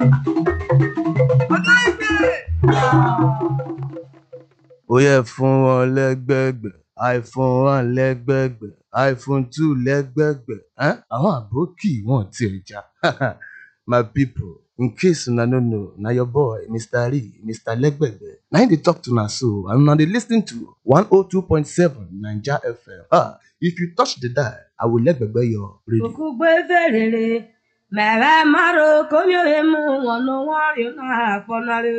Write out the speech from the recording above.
ó yẹ fún wọn lẹ́gbẹ̀gbẹ̀ iphone one lẹ́gbẹ̀gbẹ̀ iphone two lẹ́gbẹ̀gbẹ̀ um àwọn àbókì wọn ti ẹja my people in case una no know na your boy mr lee mr lẹ́gbẹ̀gbẹ̀ na him dey talk to una so and una dey lis ten to one oh two point seven naija fm ah if you touch the dial i will lẹ́gbẹ̀gbẹ̀ your radio. Okugbe ferere mere maro komio emu wọn no wọn rí náà fọnárẹ.